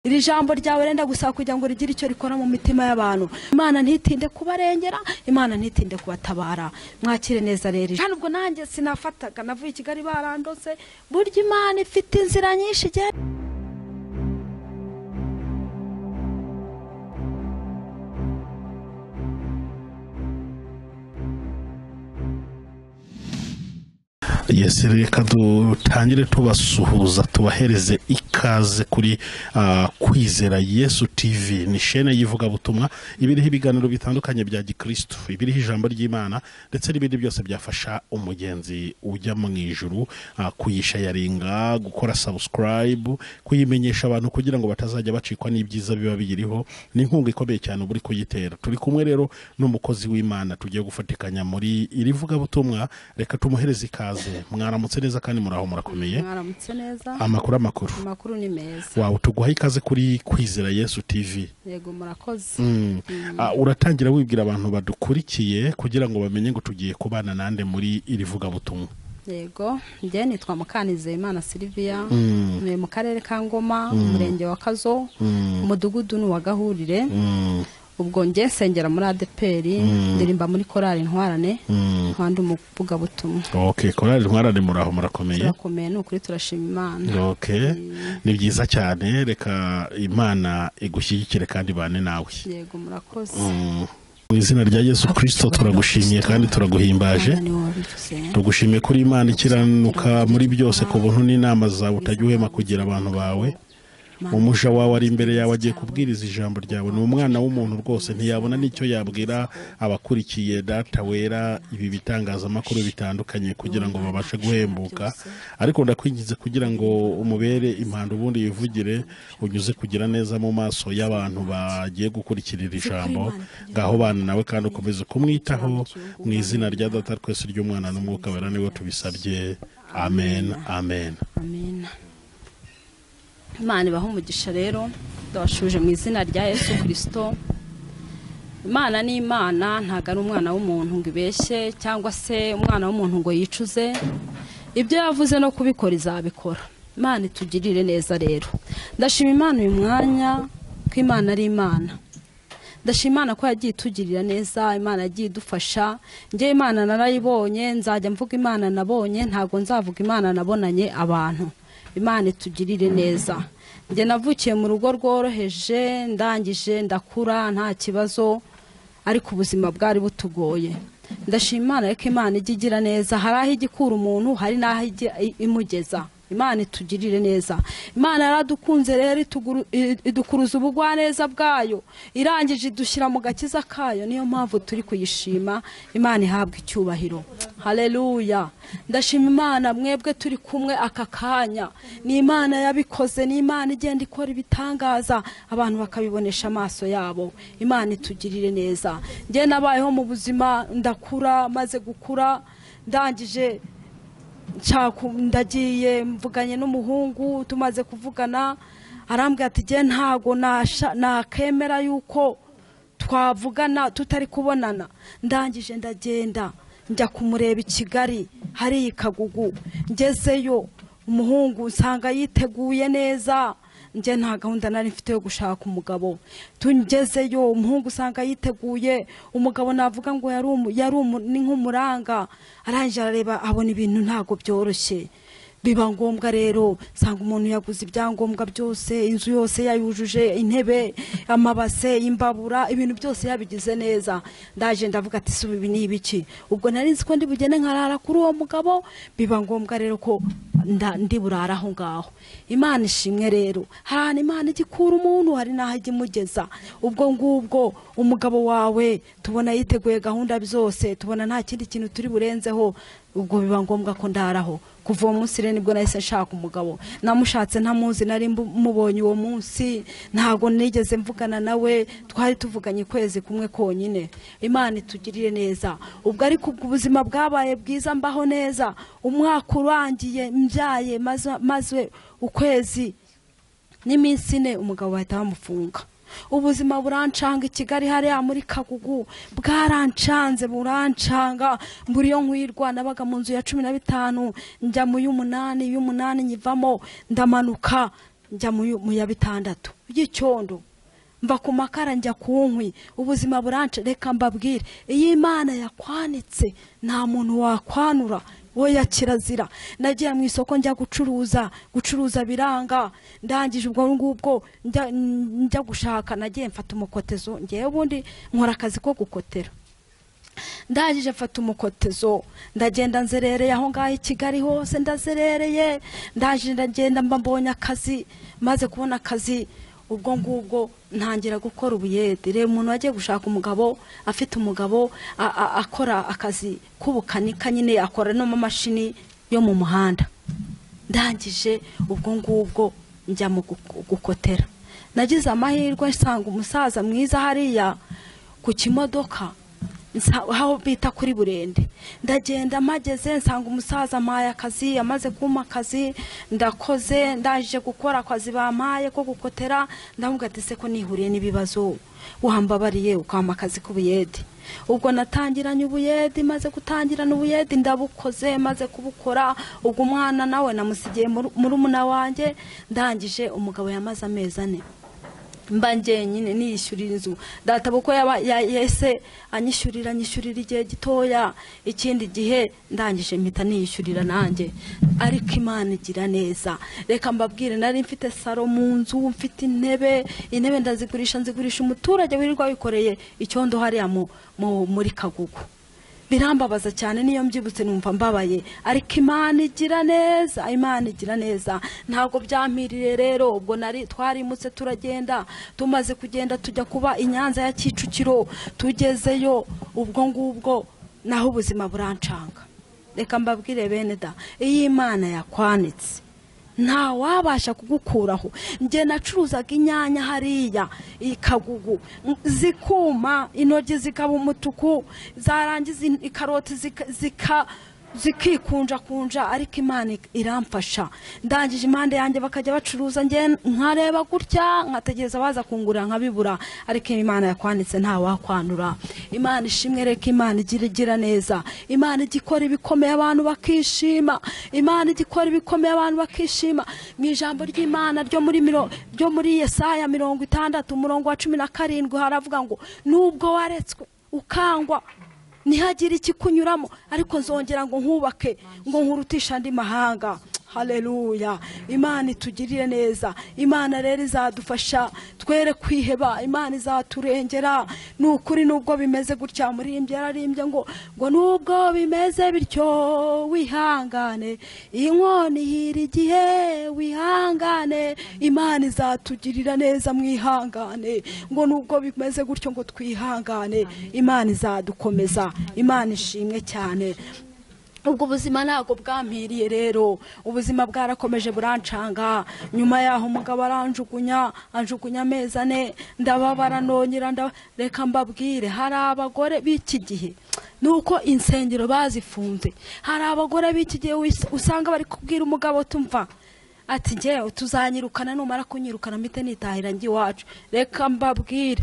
iri jambo ryawe renda gusaba kugira ngo rigire icyo rikora mu mitima y'abantu imana ntitinde kubarengera imana ntitinde kubatabara mwakire neza rero kandi ubwo nanjye sinafataga navuye i kigali barandose burya imana ifite inzira nyinshi igenda yesi reka dutangire tubasuhuza tubahereze ikaze kuri ah, kwizera yesu tv ni shene y'ivugabutumwa iba iriho ibiganiro bitandukanye bya gikristu iba iriho ijambo ry'imana ndetse n'ibindi byose byafasha umugenzi ujya mu ijuru ah, kuyishayaringa gukora subscribe kuyimenyesha abantu kugira ngo batazajya bacikwa n'ibyiza biba biyiriho ni inkunga ikomeye cyane uba uri kuyitera turi kumwe rero n'umukozi w'imana tugiye gufatikanya muri iri vugabutumwa reka tumuhereze ikaze mwaramutse neza kandi muraho murakomeye mwaramutse neza amakuru amakuru amakuru ni meza wawe tuguha ikaze kuri kwizera yesu tv yego murakoze Mm. Ah, uratangira wibwira abantu badukurikiye kugira ngo bamenye ngo tugiye kubana nande muri iri vugabutumwa yego njye nitwa mukanizeyimana silviya Mm. ntuye mu karere ka ngoma umurenge wa kazo Mm. umudugudu ni uwa gahurire Mm. ubwo njye nsengera muri adeperi ndirimba muri korali ntwarane Mm. nkandi umuvugabutumwa ok korali ntwarane muraho murakomeye turakomeye ni ukuri turashima imana ok ni byiza cyane reka imana igushyigikire kandi ibane nawe yego murakoze Mm. mu izina rya yesu kirisito turagushimiye kandi turaguhimbaje Imana ni wowe bivuze. tugushimiye kuri imana ikiranuka muri byose ku buntu n'inama zawe utajya uhema kugira abantu bawe Imana umuja wawe ari imbere yawe agiye kubwiriza ijambo ryawe ni umwana w'umuntu rwose ntiyabona n'icyo yabwira abakurikiye data wera ibi bitangazamakuru bitandukanye kugira ngo babashe guhembuka ariko ndakwingize kugira ngo umubere impanda ubundi yivugire unyuze kugira neza mu maso y'abantu bagiye gukurikira iri jambo ngaho bana nawe kandi ukomeze kumwitaho mu izina rya data twese ry'umwana n'umwuka wera niwe tubisabye amen amen amina imana ibaha umugisha rero ndabashuje mu izina rya yesu kirisito imana ni imana ntabwo ari umwana w'umuntu ngo ibeshye cyangwa se umwana w'umuntu ngo yicuze ibyo yavuze no kubikora izabikora imana itugirire neza rero ndashima imana uyu mwanya ko imana ari imana ndashima imana ko yagiye itugirira neza imana yagiye idufasha njye imana narayibonye nzajya mvuga imana nabonye ntabwo nzavuga imana nabonanye abantu imana itugirire neza njye navukiye mu rugo rworoheje ndangije ndakura nta kibazo ariko ubuzima bwari butugoye ndashima imana reka imana ijya igira neza hari aho ijya ikura umuntu hari n'aho ijya i- imugeza imana itugirire neza imana yaradukunze rero ituguru- i- idukuruza ubugwaneza bwayo irangije idushyira mu gakiza kayo niyo mpamvu turi kuyishima imana ihabwa icyubahiro haleluya ndashima imana mwebwe turi kumwe aka kanya ni imana yabikoze ni imana igenda ikora ibitangaza abantu bakabibonesha amaso yabo imana itugirire neza njye nabayeho mu buzima ndakura maze gukura ndangije nshaka ndagiye mvuganye n'umuhungu tumaze kuvugana arambwira ati jye ntago nasha- nakemera yuko twavugana tutari kubonana ndangije ndagenda njya kumureba i kigali hariya i kagugu ngezeyo umuhungu nsanga yiteguye neza njye nta gahunda nari mfite yo gushaka umugabo tungezeyo umuhungu usanga yiteguye umugabo navuga ngo yari umu- yari umu- ni nk'umuranga arangije arareba abona ibintu ntabwo byoroshye biba ngombwa rero usanga umuntu yaguze ibyangombwa byose inzu yose yayujuje intebe amabase imbabura ibintu byose yabigize neza ndaje ndavuga ati suba ibi ni ibiki ubwo nari nzi ko ndi bugende nkarara kuri uwo mugabo biba ngombwa rero ko nda- ndi burara aho ngaho imana ishimwe rero hari ahantu imana ijya ikura umuntu hari n'aho ijya imugeza ubwo ngubwo umugabo wawe tubona yiteguye gahunda zose tubona nta kindi kintu turi burenzeho ubwo biba ngombwa ko ndaraho kuva uwo munsi rero nibwo nahise nshaka umugabo namushatse ntamuzi nari mbu- mubonye uwo munsi ntabwo nigeze mvugana nawe twari tuvuganye ukwezi kumwe konyine imana itugirire neza ubwo ariko ubwo ubuzima bwabaye bwiza mbaho neza umwaka urangiye mbyaye maze- maze ukwezi n'iminsi ine umugabo bahita bamufunga ubuzima burancanga i kigali hariya muri kagugu bwarancanze burancanga mbura iyo nkwirwa nabaga mu nzu ya cumi na bitanu njya mu y'umunani y'umunani nyivamo ndamanuka njya mu y'u- mu ya bitandatu y'icyondo mva ku makara njya ku nkwi ubuzima burance reka mbabwire iyo imana yakwanitse nta muntu wakwanura we ya kirazira nagiye mu isoko njya gucuruza gucuruza biranga ndangije ubwo ngubwo njya- njya gushaka nagiye mfata umukotezo ngewe ubundi nkora akazi ko gukotera ndangije mfata umukotezo ndagenda nzerereye aho ngaho i kigali hose ndazerereye ndangije ndagenda mba mbonye akazi maze kubona akazi ubwo ngubwo ntangira gukora ubuyede reba umuntu wagiye gushaka umugabo afite umugabo a- a- akora akazi k'ubukanika nyine akora n'amamashini yo mu muhanda ndangije ubwo ngubwo njya mu guko- gukotera nagize amahirwe nsanga umusaza mwiza hariya ku kimodoka nsa- aho bita kuri burende ndagenda mpageze nsanga umusaza ampaye akazi amaze kumpa akazi ndakoze ndaje gukora akazi bampaye ko gukotera ndamubwira ati se ko nihuriye n'ibibazo wambabariye ukampa akazi k'ubuyede ubwo natangiranye ubuyede maze gutangirana ubuyede ndabukoze maze kubukora ubwo umwana nawe namusigiye murumuna wanjye ndangije umugabo yamaze amezi ane mba ngenyine niyishyurira inzu data kuko yaba ya- yese anyishyurira anyishyurira igihe gitoya ikindi gihe ndangije mpita niyishyurira nanjye ariko imana igira neza reka mbabwire nari mfite saro mu nzu mfite intebe intebe ndazigurisha nzigurisha umuturage wirirwa wikoreye icyondo hariya mu- mu- muri kagugu birambabaza cyane niyo mbyibutse numva mbabaye ariko imana igira neza imana igira neza ntabwo byampiriye rero ubwo nari twarimutse turagenda tumaze kugenda tujya kuba i nyanza ya kicukiro tugezeyo ubwo ngubwo naho ubuzima burancanga reka mbabwire bene da iyo imana yakwanitse nta wabasha kugukuraho njye nacuruzaga inyanya hariya ikagugu zikuma intoryi zikaba umutuku zarangiza in- ikaroti zika- zika zikikunjakunja ariko imana ik- iramfasha ndangije impande yanjye bakajya bacuruza njye nkareba gutya nkategereza baza kungurira nkabibura ariko imana yakwanditse nta wakwanura imana ishimwe reka imana igira igira neza imana ijya ikora ibikomeye abantu bakishima imana ijya ikora ibikomeye abantu bakishima mu ijambo ry'imana ryo muri miro- ryo muri yesaya mirongo itandatu umurongo wa cumi na karindwi haravuga ngo nubwo waretswe ukangwa ntihagire ikikunyuramo ariko nzongera ngo nkubake ngo nkurutisha andi mahanga haleluya imana itugirire neza imana rero izadufasha twere kwiheba imana izaturengera ni ukuri nubwo bimeze gutya murimbye yararimbye ngo ngo nubwo bimeze bityo wihangane inkoni ihira igihe wihangane imana izatugirira neza mwihangane ngo nubwo bimeze gutyo ngo twihangane imana izadukomeza imana ishimwe cyane ubwo ubuzima ntabwo bwampiriye rero ubuzima bwarakomeje burancanga nyuma yaho umugabo aranjugunya anjugunya amezi ane ndababara nongera nda- reka mbabwire hari abagore b'iki gihe ni uko insengero bazifunze hari abagore b'iki gihe wis- usanga bari kubwira umugabo tumva ati ngewe tuzanyirukana numara kunyirukana mpite nitahira njye iwacu reka mbabwire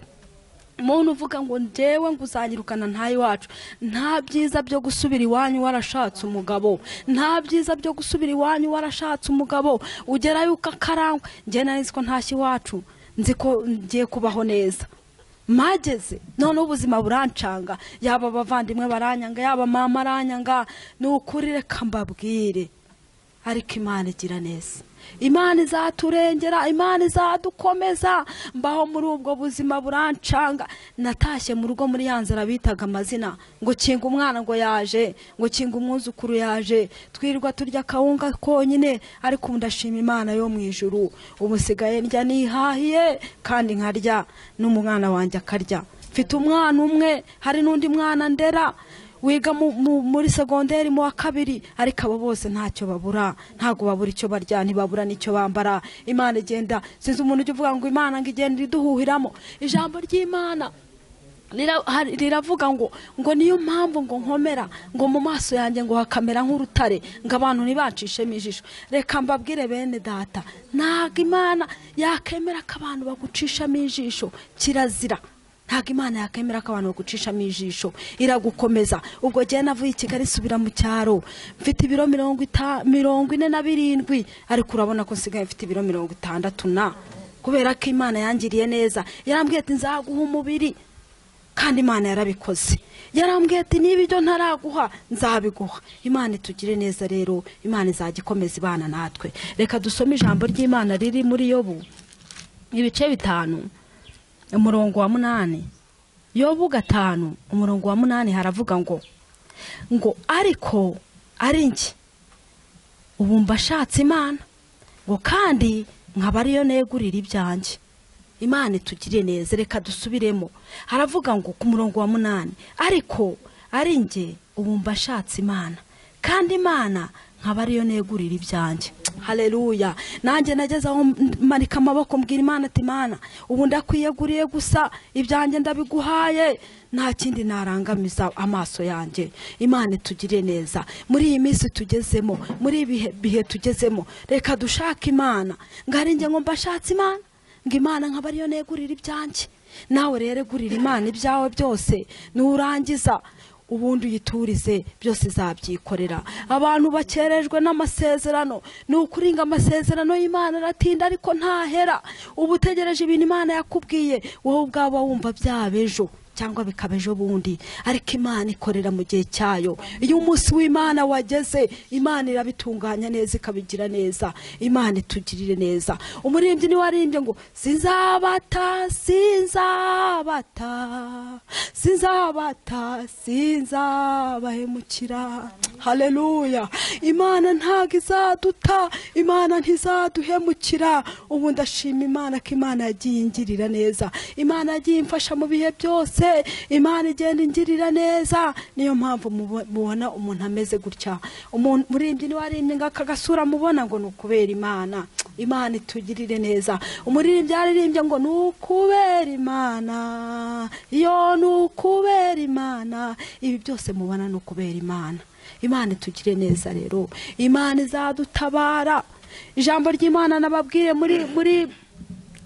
umuntu uvuga ngo ndewe ngo uzanyirukana iwacu nta byiza byo gusubira iwanyu warashatse umugabo nta byiza byo gusubira iwanyu warashatse umugabo ugerayo ukakarangwa njye nari nzi ko ntashye iwacu nzi ko ngiye kubaho neza mageze noneho ubuzima burancanga yaba abavandimwe baranyanga yaba mama aranyanga ni ukuri reka mbabwire ariko imana igira neza imana izaturengera imana izadukomeza mbaho muri ubwo buzima burancanga natashye mu rugo muri ya nzara bitaga amazina ngo kinga umwana ngo yaje ngo kinga umwuzukuru yaje twirirwa turya akawunga konyine ariko ubu ndashima imana yo mu ijuru ubu nsigaye ndya nihahiye kandi nkarya n'umwana wanjye akarya mfite umwana umwe hari n'undi mwana ndera wiga mu- mu- muri segonderi mu wa kabiri ariko abo bose ntacyo babura ntabwo babura icyo barya ntibabura n'icyo bambara imana igenda sinzi umuntu ujya uvuga ngo imana ngo igenda iduhuhiramo ijambo ry'imana rira- hari- riravuga ngo ngo niyo mpamvu ngo nkomera ngo mu maso yanjye ngo hakamera nk'urutare ngo abantu ntibacishemo ijisho reka mbabwire bene data ntabwo imana yakemera ko abantu bagucishamo ijisho kirazira ntabwo imana yakemera ko abantu bagucishamo ijisho iragukomeza ubwo njyewe navuye i kigali subira mu cyaro mfite ibiro mirongo ita- mirongo ine na birindwi ariko urabona ko nsigaye mfite ibiro mirongo itandatu na kubera ko imana yangiriye neza yarambwiye ati nzaguha umubiri kandi imana yarabikoze yarambwiye ati niba ibyo ntaraguha nzabiguha imana itugire neza rero imana izajya ikomeza ibana natwe reka dusome ijambo ry'imana riri muri yobu ibice bitanu umurongo wa munani yobu gatanu umurongo wa munani haravuga ngo ngo ariko ari njye ubu mbashatse imana ngo kandi nkaba ariyo negurira ibyanjye imana itugire neza reka dusubiremo haravuga ngo ku murongo wa munani ariko ari njye ubu mbashatse imana kandi imana nkaba ariyo negurira ibyanjye hareruya nanjye nageze aho marika amaboko mbwira imana ati imana ubu ndakwiyeguriye gusa ibyanjye ndabiguhaye nta kindi narangamiza amaso yanjye imana itugire neza muri iyi minsi tugezemo muri ibi bihe tugezemo reka dushake imana ngo ari njye ngo mbashatse imana ngo imana nkaba ariyo negurira ibyanjye nawe rero gurira imana ibyawe byose nurangiza ubundi uyiturize byose izabyikorera abantu bakerejwe n'amasezerano ni ukuringa amasezerano y'imana aratinda ariko ntahera uba utegereje ibintu imana yakubwiye wowe ubwaba wumva byaba ejo cyangwa bikaba ejo bundi ariko imana ikorera mu gihe cyayo iyo umunsi w'imana wageze imana irabitunganya neza ikabigira neza imana itugirire neza umuririmbyi niwe arimbye ngo sinzabata sinzabata sinzabata sinzabahemukira hareruya imana ntabwo izaduta imana ntizaduhemukira ubu ndashima imana ko imana yagiye ingirira neza imana yagiye imfasha mu bihe byose byose imana igenda ingirira neza niyo mpamvu mubona umuntu ameze gutya umuntu murimbyi niwe arimbye ngo aka gasura mubona ngo ni ukubera imana imana itugirire neza umuririmbyi yaririmbye ngo ni ukubera imana iyo ni ukubera imana ibi byose mubona ni ukubera imana imana itugire neza rero imana izadutabara ijambo ry'imana nababwiye muri muri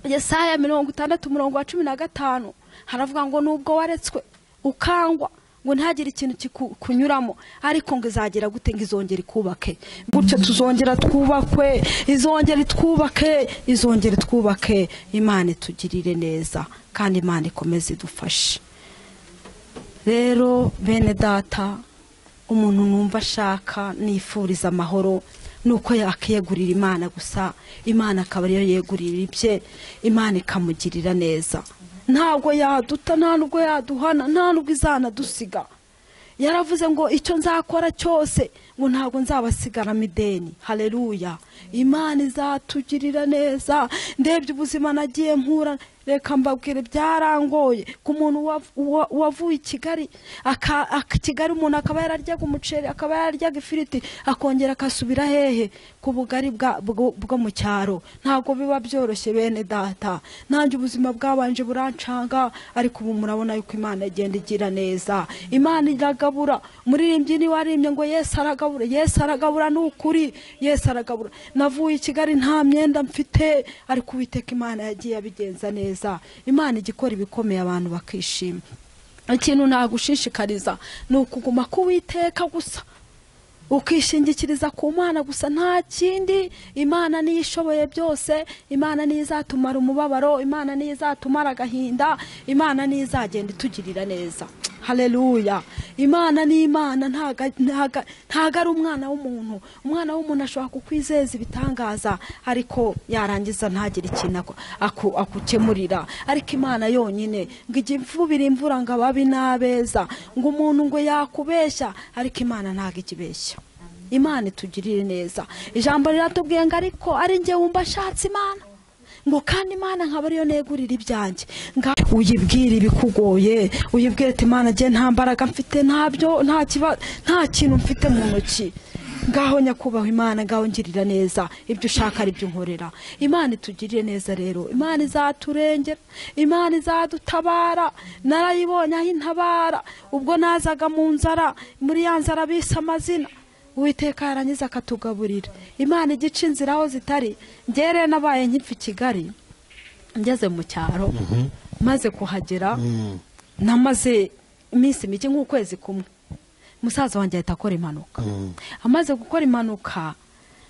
yesaya mirongo itandatu umurongo wa cumi na gatanu haravuga ngo nubwo waretswe ukangwa ngo ntagire ikintu kikunyuramo ariko ngo izagera gute ngo izongere ikubake gutyo tuzongera twubakwe izongera itwubake izongera itwubake imana itugirire neza kandi imana ikomeze idufashe rero bene data umuntu numva ashaka nifuriza amahoro nuko yakiyegurira imana gusa imana akaba ariyo yegurira ibye imana ikamugirira neza ntabwo yaduta nta nubwo yaduhana nta nubwo izanadusiga yaravuze ngo icyo nzakora cyose ngo ntabwo nzabasigaramo ideni hareruya imana izatugirira neza ndebye ubuzima nagiye mpura reka mbabwire byarangoye ku muntu wavuye i kigali kigali umuntu akaba yararyaga umuceri akaba yararyaga ifiriti akongera akasubira hehe ku bugari bwo mu cyaro ntabwo biba byoroshye bene data nanjye ubuzima bwabanje burancanga ariko ubu murabona yuko imana igenda igira neza imana iragabura umuririmbyi niwe arimbye ngo yesi aragabura yesi aragabura ni ukuri yesi aragabura navuye i kigali nta myenda mfite ariko uwiteka imana yagiye abigenza neza imana igikora ibikomeye abantu bakishima ikintu nagushishikariza ni ukuguma k'uwiteka gusa ukishingikiriza ku mana gusa nta kindi imana niyo ishoboye byose imana niyo izatumara umubabaro imana niyo izatumara agahinda imana niyo izagenda itugirira neza hareruya imana ni imana ntago ari umwana w'umuntu umwana w'umuntu ashobora kukwizeza ibitangaza ariko yarangiza ntagire ikintu akukemurira ariko imana yonyine ngo ijye imvubira imvura ngo ababi n'abeza ngo umuntu ngo yakubeshya ariko imana ntago ikibeshya imana itugirire neza ijambo riratubwiye ngo ariko ari njye wumva ashatse imana ngo kandi imana nkaba ariyo negurira ibyanjye uyibwire ibikugoye uyibwire ati imana njye nta mbaraga mfite ntabyo nta kintu mfite mu ntoki ngaho nyakubahwa imana ngaho ngirira neza ibyo ushaka ari byo unkorera imana itugirire neza rero imana izaturengera imana izadutabara narayibonye aho intabara ubwo nazaga mu nzara muri ya nzara bise amazina uwiteka yarangiza akatugaburira imana igica inzira aho zitari ngere nabaye nkipfa i kigali ngeze mu cyaro maze kuhagera namaze iminsi mike nk'ukwezi kumwe musaza wanjye ahita akora impanuka amaze gukora impanuka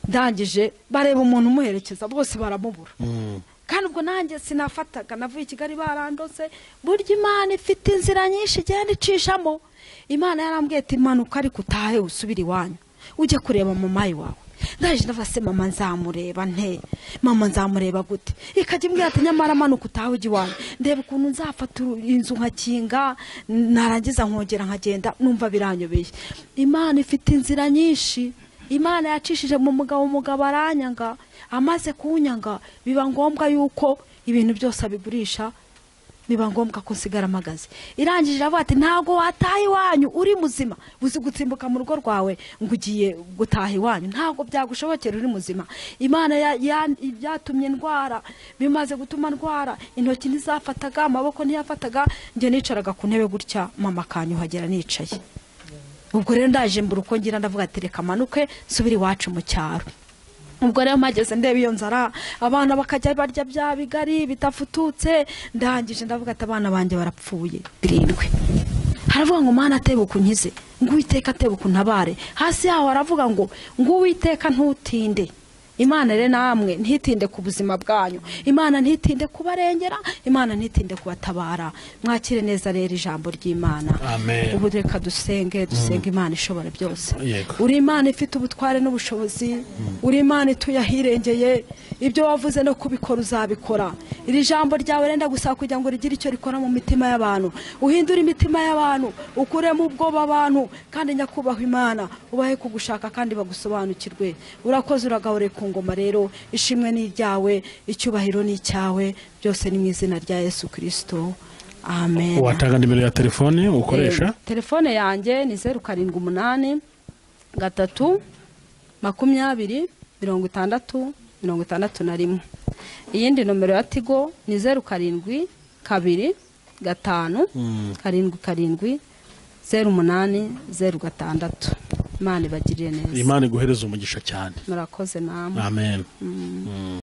ndangije bareba umuntu umuherekeza bose baramubura kandi ubwo nanjye sinafataga navuye i kigali barandose burya imana ifite inzira nyinshi igenda icishamo imana yarambwiye ati manuka ariko utahe usubire iwanyu ujye kureba mamayi wawe ndaje ndavuga se mama nzamureba nte mama nzamureba gute ikajya imbwira ati nyamara manuka utahe ujya iwanyu ndeba ukuntu nzafata inzu nkakinga narangiza nkongera nkagenda numva biranyobeye imana ifite inzira nyinshi imana yacishije mu mugabo umugabo aranyanga amaze kunyanga biba ngombwa yuko ibintu byose abigurisha biba ngombwa ko nsigara amagazi irangije iravuga ati ntabwo wataha iwanyu uri muzima uzi gutsimbuka mu rugo rwawe ngo ugiye gutaha iwanyu ntabwo byagushobokera uri muzima imana ya- ya- byatumye ndwara bimaze gutuma ndwara intoki ntizafataga amaboko ntiyafataga njye nicaraga ku ntebe gutya mama akanyuhagera nicaye ubwo rero ndaje mbura uko ngira ndavuga ati reka manuke nsubire iwacu mu cyaro ubwo rero mpageze ndeba iyo nzara abana bakajya barya bya bigari bidafututse ndangije ndavuga ati abana banjye barapfuye birindwi haravuga ngo mwana atebuka unkize ngo uwiteka atebuka untabare hasi yaho haravuga ngo ngo uwiteka ntutinde imana rero namwe ntitinde ku buzima bwanyu imana ntitinde kubarengera imana ntitinde kubatabara mwakire neza rero ijambo ry'imana Amen. ubu reka dusenge dusenge imana ishobora byose Yego. uri imana ifite ubutware n'ubushobozi uri imana ituye ahirengeye ibyo wavuze no kubikora uzabikora iri jambo ryawe renda gusaba kugira ngo rigire icyo rikora mu mitima y'abantu uhindure imitima y'abantu ukuremo ubwoba abantu kandi nyakubahwa imana ubahe kugushaka kandi bagusobanukirwe urakoze uragahore ku ngoma rero ishimwe ni iryawe icyubahiro ni icyawe byose ni mu izina rya yesu kirisito amen watanga nimero ya telefone ukoresha Eh, telefone yanjye ni zeru karindwi umunani gatatu makumyabiri mirongo itandatu mirongo itandatu na rimwe iyindi nomero ya tigo ni zeru karindwi kabiri gatanu karindwi karindwi zeru umunani zeru gatandatu imana ibagirire neza imana iguhereza umugisha cyane murakoze namwe amen